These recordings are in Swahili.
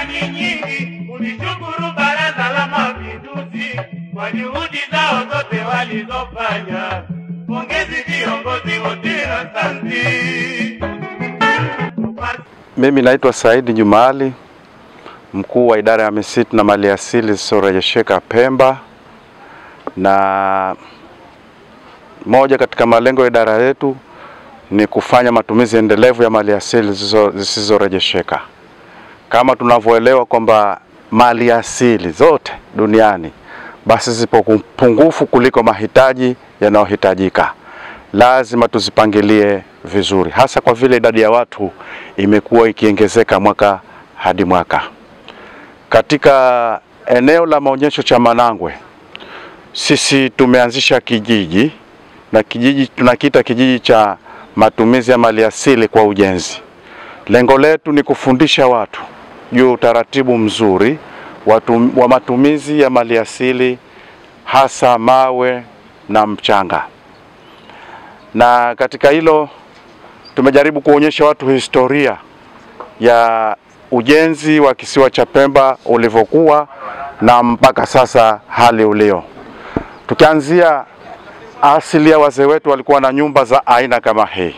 shukrani nyingi kulishukuru Baraza la Mapinduzi kwa juhudi zao zote walizofanya. Pongezi viongozi wote, asante. Mimi naitwa Saidi Jumaali, mkuu wa idara ya misitu na maliasili zisisorejesheka Pemba, na moja katika malengo ya idara yetu ni kufanya matumizi endelevu ya maliasili zisizo- zisizorejesheka. Kama tunavyoelewa kwamba maliasili zote duniani basi zipo pungufu kuliko mahitaji yanayohitajika. Lazima tuzipangilie vizuri, hasa kwa vile idadi ya watu imekuwa ikiongezeka mwaka hadi mwaka. Katika eneo la maonyesho cha Manangwe, sisi tumeanzisha kijiji na kijiji tunakiita kijiji cha matumizi ya maliasili kwa ujenzi. Lengo letu ni kufundisha watu juu ya utaratibu mzuri watu, wa matumizi ya maliasili hasa mawe na mchanga. Na katika hilo tumejaribu kuonyesha watu historia ya ujenzi wa kisiwa cha Pemba ulivyokuwa na mpaka sasa hali ulio. Tukianzia asili ya wazee wetu walikuwa na nyumba za aina kama hii,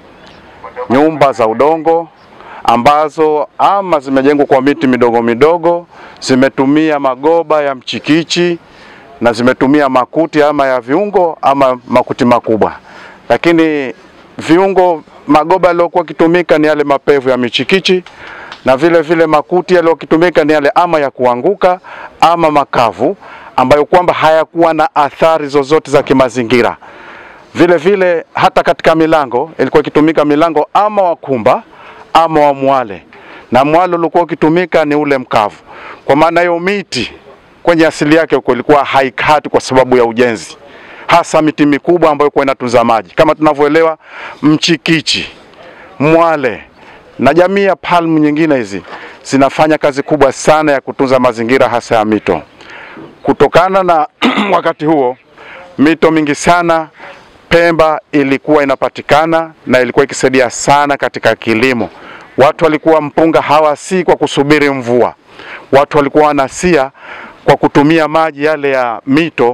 nyumba za udongo ambazo ama zimejengwa kwa miti midogo midogo, zimetumia magoba ya mchikichi na zimetumia makuti ama ya viungo ama makuti makubwa, lakini viungo magoba yaliyokuwa kitumika ni yale mapevu ya michikichi na vile vile makuti yaliyokitumika ni yale ama ya kuanguka ama makavu ambayo kwamba hayakuwa na athari zozote za kimazingira. Vile vile hata katika milango ilikuwa ikitumika milango ama wa kumba ama wa mwale, na mwale ulikuwa ukitumika ni ule mkavu. Kwa maana hiyo miti kwenye asili yake huko ilikuwa haikati kwa sababu ya ujenzi, hasa miti mikubwa ambayo kwa inatunza maji kama tunavyoelewa, mchikichi, mwale na jamii ya palmu nyingine hizi zinafanya kazi kubwa sana ya kutunza mazingira hasa ya mito. Kutokana na wakati huo mito mingi sana Pemba ilikuwa inapatikana na ilikuwa ikisaidia sana katika kilimo. Watu walikuwa mpunga hawasi kwa kusubiri mvua, watu walikuwa wanasia kwa kutumia maji yale ya mito,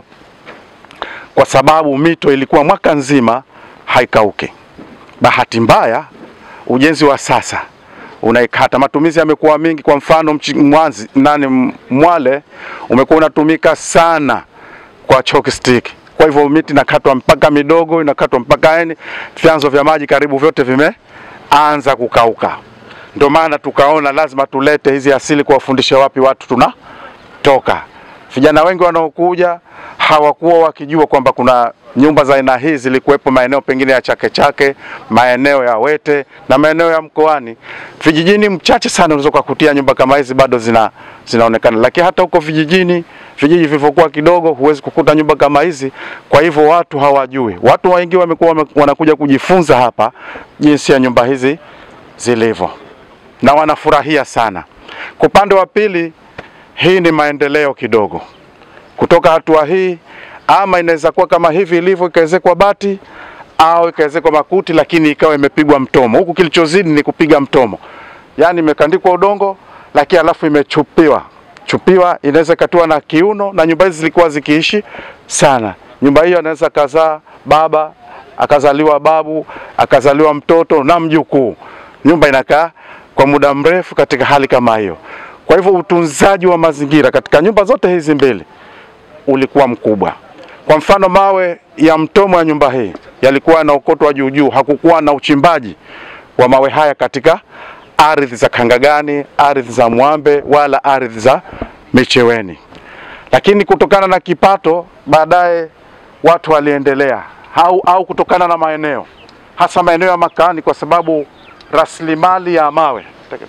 kwa sababu mito ilikuwa mwaka nzima haikauki. Bahati mbaya ujenzi wa sasa unaikata, matumizi yamekuwa mingi. Kwa mfano mchi, mwanzi, nani Mwale umekuwa unatumika sana kwa chalk stick. Kwa hivyo miti inakatwa mpaka midogo, inakatwa mpaka yani, vyanzo vya maji karibu vyote vimeanza kukauka. Ndio maana tukaona lazima tulete hizi asili kuwafundisha wapi watu tunatoka. Vijana wengi wanaokuja hawakuwa wakijua kwamba kuna nyumba za aina hii zilikuwepo maeneo pengine ya Chake Chake, maeneo ya Wete na maeneo ya mkoani. Vijijini mchache sana unaweza kukutia nyumba kama hizi bado zina zinaonekana, lakini hata huko vijijini, vijiji vilivyokuwa kidogo, huwezi kukuta nyumba kama hizi. Kwa hivyo watu hawajui, watu wengi wamekuwa wame- wanakuja kujifunza hapa jinsi ya nyumba hizi zilivyo na wanafurahia sana. Kwa upande wa pili, hii ni maendeleo kidogo kutoka hatua hii, ama inaweza kuwa kama hivi ilivyo ikaezekwa bati au ikaezekwa makuti, lakini ikawa imepigwa mtomo. Huku kilichozidi ni kupiga mtomo, yaani imekandikwa udongo, lakini alafu imechupiwa chupiwa, inaweza ikatiwa na kiuno, na nyumba hizi zilikuwa zikiishi sana. Nyumba hiyo anaweza kazaa baba, akazaliwa babu, akazaliwa mtoto na mjukuu. Nyumba inakaa kwa muda mrefu katika hali kama hiyo. Kwa hivyo utunzaji wa mazingira katika nyumba zote hizi mbili ulikuwa mkubwa. Kwa mfano mawe ya mtomo ya nyumba hii yalikuwa yanaokotwa juu juu, hakukuwa na uchimbaji wa mawe haya katika ardhi za Kangagani, ardhi za Mwambe wala ardhi za Micheweni. Lakini kutokana na kipato, baadaye watu waliendelea au, au kutokana na maeneo, hasa maeneo ya makaani, kwa sababu rasilimali ya mawe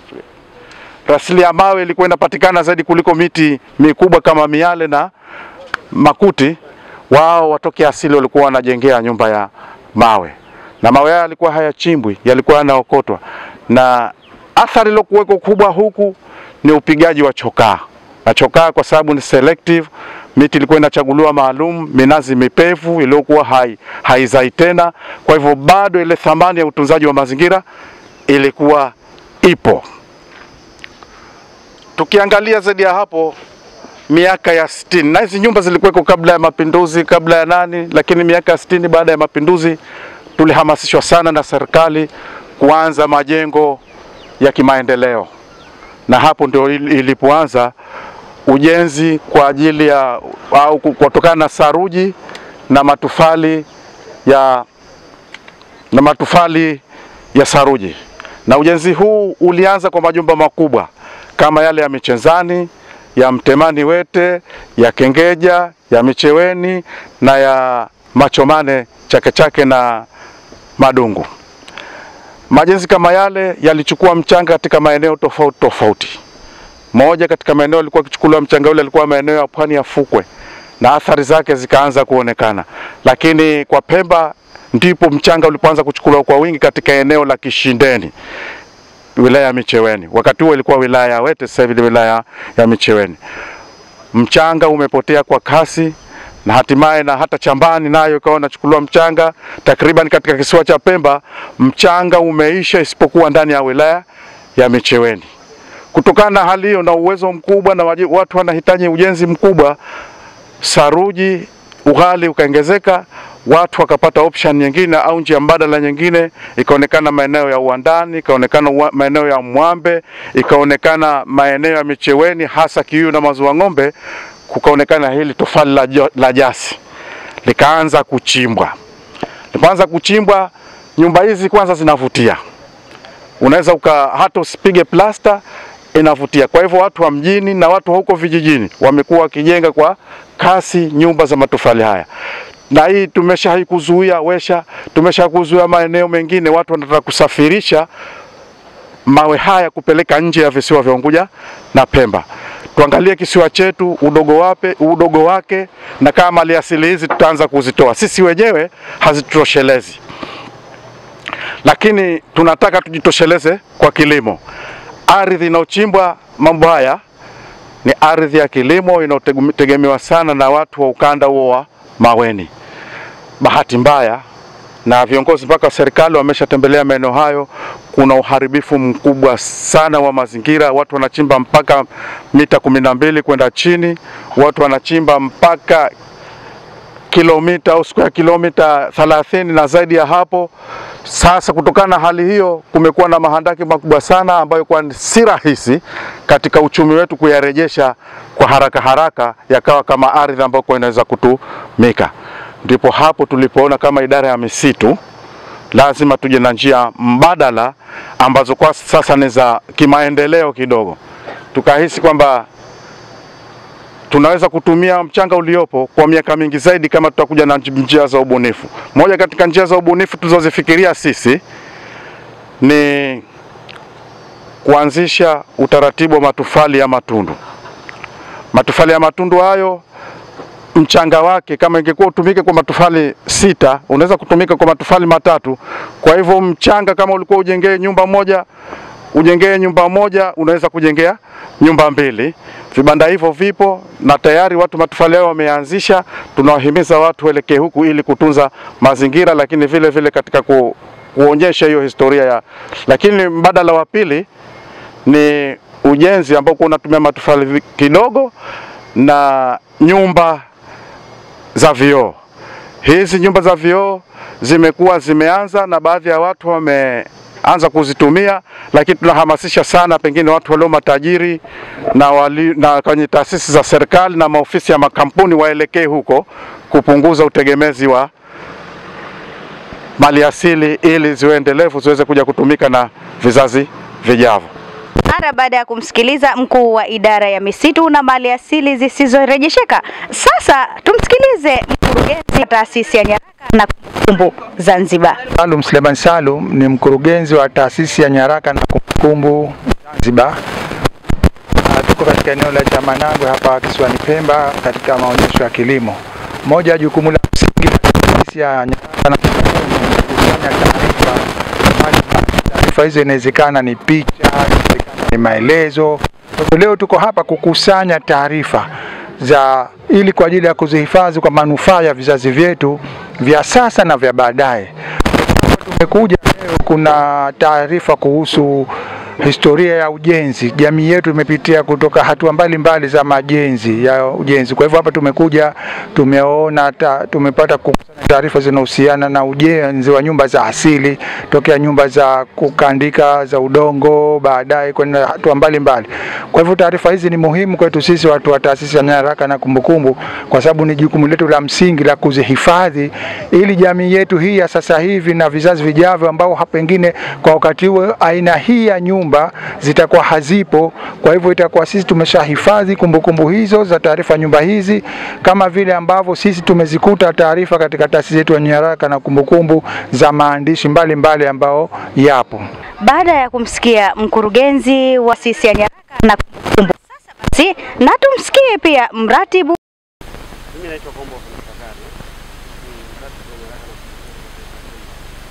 rasili ya mawe ilikuwa inapatikana zaidi kuliko miti mikubwa kama miale na makuti. Wao watoke asili walikuwa wanajengea nyumba ya mawe, na mawe haya yalikuwa hayachimbwi, yalikuwa yanaokotwa, na athari iliyokuweko kubwa huku ni upigaji wa chokaa na chokaa, kwa sababu ni selective. Miti ilikuwa inachaguliwa maalum, minazi mipevu iliyokuwa hai, haizai tena. Kwa hivyo bado ile thamani ya utunzaji wa mazingira ilikuwa ipo. tukiangalia zaidi ya hapo miaka ya sitini na hizi nyumba zilikuweko kabla ya mapinduzi, kabla ya nani, lakini miaka ya sitini baada ya mapinduzi tulihamasishwa sana na serikali kuanza majengo ya kimaendeleo, na hapo ndio il- ilipoanza ujenzi kwa ajili ya au kutokana na saruji na matofali ya na matofali ya saruji, na ujenzi huu ulianza kwa majumba makubwa kama yale ya Michenzani, ya Mtemani Wete, ya Kengeja, ya Micheweni na ya Machomane Chake Chake na Madungu. Majenzi kama yale yalichukua mchanga katika maeneo tofauti tofauti. Moja katika maeneo alikuwa akichukuliwa mchanga ule alikuwa maeneo ya pwani ya fukwe, na athari zake zikaanza kuonekana, lakini kwa Pemba ndipo mchanga ulipoanza kuchukuliwa kwa wingi katika eneo la Kishindeni, wilaya ya Micheweni. Wakati huo ilikuwa wilaya ya Wete, sasa hivi ni wilaya ya Micheweni. Mchanga umepotea kwa kasi na hatimaye na hata Chambani nayo ikawa inachukuliwa mchanga. Takriban katika kisiwa cha Pemba mchanga umeisha isipokuwa ndani ya wilaya ya Micheweni. Kutokana na hali hiyo na uwezo mkubwa na waji- watu wanahitaji ujenzi mkubwa, saruji ughali ukaongezeka, watu wakapata option nyingine au njia mbadala nyingine, ikaonekana maeneo ya Uwandani, ikaonekana ua- maeneo ya Mwambe, ikaonekana maeneo ya Micheweni, hasa Kiuyu na Maziwa Ng'ombe, kukaonekana hili tofali la, jo- la jasi likaanza kuchimbwa. Lipoanza kuchimbwa, nyumba hizi kwanza zinavutia, unaweza uka hata usipige plasta inavutia. Kwa hivyo watu wa mjini na watu wa huko vijijini wamekuwa wakijenga kwa kasi nyumba za matofali haya, na hii tumesha kuzuia wesha, tumesha kuzuia maeneo mengine, watu wanataka kusafirisha mawe haya kupeleka nje ya visiwa vya Unguja na Pemba. Tuangalie kisiwa chetu udogo wape, udogo wake na kama maliasili hizi tutaanza kuzitoa sisi wenyewe hazitutoshelezi, lakini tunataka tujitosheleze kwa kilimo. Ardhi inayochimbwa mambo haya ni ardhi ya kilimo inayotegemewa sana na watu wa ukanda huo wa Maweni. Bahati mbaya na viongozi mpaka wa serikali wameshatembelea maeneo hayo, kuna uharibifu mkubwa sana wa mazingira. Watu wanachimba mpaka mita kumi na mbili kwenda chini, watu wanachimba mpaka kilomita au square kilomita 30 na zaidi ya hapo. Sasa kutokana na hali hiyo, kumekuwa na mahandaki makubwa sana ambayo kwa si rahisi katika uchumi wetu kuyarejesha kwa haraka haraka yakawa kama ardhi ambayo kwa inaweza kutumika. Ndipo hapo tulipoona kama idara ya misitu lazima tuje na njia mbadala ambazo kwa sasa ni za kimaendeleo kidogo. Tukahisi kwamba tunaweza kutumia mchanga uliopo kwa miaka mingi zaidi kama tutakuja na njia za ubunifu. Moja katika njia za ubunifu tulizozifikiria sisi ni kuanzisha utaratibu wa matofali ya matundu. Matofali ya matundu hayo mchanga wake kama ingekuwa utumike kwa matofali sita, unaweza kutumika kwa matofali matatu. Kwa hivyo mchanga kama ulikuwa ujengee nyumba moja, ujengee nyumba moja, unaweza kujengea nyumba mbili. Vibanda hivyo vipo na tayari watu matofali yao wameanzisha. Tunawahimiza watu waelekee huku ili kutunza mazingira, lakini vile vile katika ku, kuonyesha hiyo historia ya. Lakini mbadala wa pili ni ujenzi ambao unatumia matofali kidogo na nyumba za vioo. Hizi nyumba za vioo zimekuwa zimeanza na baadhi ya watu wameanza kuzitumia, lakini tunahamasisha sana pengine watu walio matajiri na, wali, na kwenye taasisi za serikali na maofisi ya makampuni waelekee huko kupunguza utegemezi wa maliasili ili ziwe endelevu ziweze kuja kutumika na vizazi vijavyo. Mara baada ya kumsikiliza mkuu wa idara ya misitu na mali asili zisizorejesheka, sasa tumsikilize mkurugenzi wa taasisi ya nyaraka na kumbukumbu Zanzibar. Salum Suleiman Salum ni mkurugenzi wa taasisi ya nyaraka na kumbukumbu Zanzibar. Ah, Tuko katika eneo la Chamanagwe hapa kisiwani Pemba katika maonyesho ya kilimo. Moja ya jukumu la msingi la taasisi ya nyaraka na kumbukumbu ni kukusanya taarifa mbalimbali. Taarifa hizo inawezekana ni picha, inawezekana ni maelezo. Kwa hivyo leo tuko hapa kukusanya taarifa za ili kwa ajili ya kuzihifadhi kwa manufaa ya vizazi vyetu vya sasa na vya baadaye. Tumekuja leo, kuna taarifa kuhusu historia ya ujenzi. Jamii yetu imepitia kutoka hatua mbalimbali za majenzi ya ujenzi. Kwa hivyo hapa tumekuja tumeona ta, tumepata kukusanya taarifa zinahusiana na ujenzi wa nyumba za asili tokea nyumba za kukandika za udongo, baadaye kwenda hatua mbalimbali. Kwa hivyo taarifa hizi ni muhimu kwetu sisi watu wa taasisi ya nyaraka na kumbukumbu, kwa sababu ni jukumu letu la msingi la kuzihifadhi ili jamii yetu hii ya sasa hivi na vizazi vijavyo ambao pengine kwa wakati huo aina hii ya nyumba zitakuwa hazipo. Kwa hivyo itakuwa sisi tumeshahifadhi kumbukumbu hizo za taarifa nyumba hizi, kama vile ambavyo sisi tumezikuta taarifa katika taasisi yetu ya nyaraka na kumbukumbu za maandishi mbalimbali ambao yapo. Baada ya kumsikia mkurugenzi wa taasisi ya nyaraka na kumbukumbu, sasa basi na tumsikie pia mratibu Mimi naitwa Kombo Fakari. Ni mratibu wa nyaraka na kumbukumbu.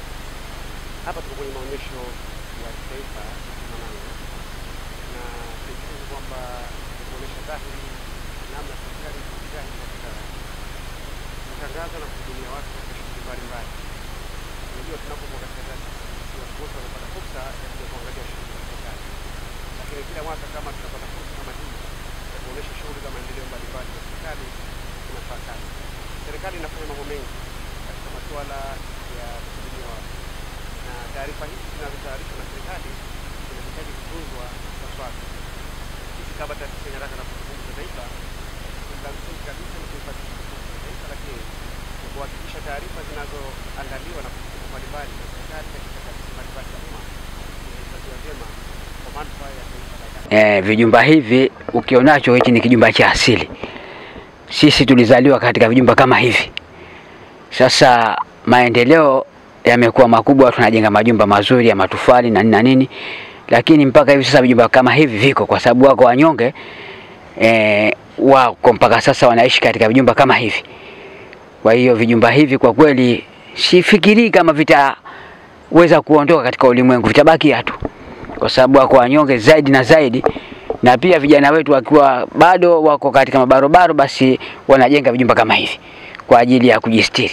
Hapa tuko kwenye maonyesho ya kitaifa Mananga, na tunafikiri kwamba kuonyesha dhahiri namna serikali ilijitahidi katika kutangaza na kuhudumia watu katika shughuli mbalimbali. Unajua, tunapokuwa katika taasisi, watu wote wanapata fursa ya kuja kuangalia shughuli za serikali, lakini kila mwaka kama tunapata fursa kama hii ya kuonyesha shughuli za maendeleo mbalimbali za serikali inafaa kazi. Serikali inafanya mambo mengi katika masuala ya kuhudumia watu, na taarifa hizi zinazotayarishwa na serikali zinahitaji kutunzwa ipaswavyo. Sisi kama taasisi ya nyaraka na kumbukumbu za taifa, la msingi kabisa ni kuhifadhi kumbukumbu za taifa, lakini ni kuhakikisha taarifa zinazoandaliwa na kumbukumbu mbalimbali za serikali katika taasisi mbalimbali za umma zinahifadhiwa vyema kwa manufaa ya taifa la Eh, vijumba hivi ukionacho hichi ni kijumba cha asili. Sisi tulizaliwa katika vijumba kama hivi. Sasa maendeleo yamekuwa makubwa, tunajenga majumba mazuri ya matofali na nini na nini, lakini mpaka hivi sasa vijumba kama hivi viko, kwa sababu wako wanyonge eh, wako mpaka sasa wanaishi katika vijumba kama hivi. Kwa hiyo vijumba hivi kwa kweli sifikirii kama vitaweza kuondoka katika ulimwengu, vitabakia tu kwa sababu wako wanyonge zaidi na zaidi, na pia vijana wetu wakiwa bado wako katika mabarobaro, basi wanajenga vijumba kama hivi kwa ajili ya kujistiri.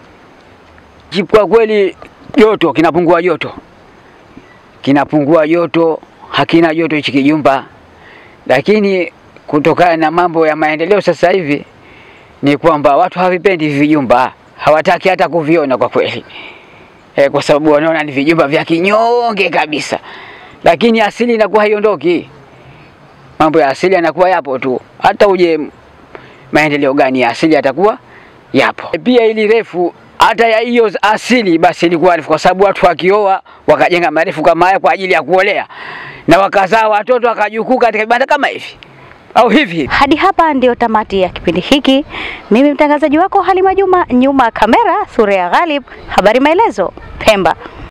Kwa kweli joto kinapungua, joto kinapungua, joto hakina joto hichi kijumba, lakini kutokana na mambo ya maendeleo sasa hivi ni kwamba watu havipendi hivi vijumba, hawataki hata kuviona kwa kweli e, kwa sababu wanaona ni vijumba vya kinyonge kabisa lakini asili inakuwa haiondoki. Mambo ya asili yanakuwa yapo tu, hata uje maendeleo gani ya asili yatakuwa yapo. Pia ili refu hata ya hiyo asili basi ilikuwa refu, kwa sababu watu wakioa wakajenga marefu kama haya kwa ajili ya kuolea na wakazaa watoto wakajukuu katika vibanda kama hivi au hivi. Hadi hapa ndio tamati ya kipindi hiki. Mimi mtangazaji wako Halima Juma, nyuma ya kamera Surea Ghalib, habari maelezo Pemba.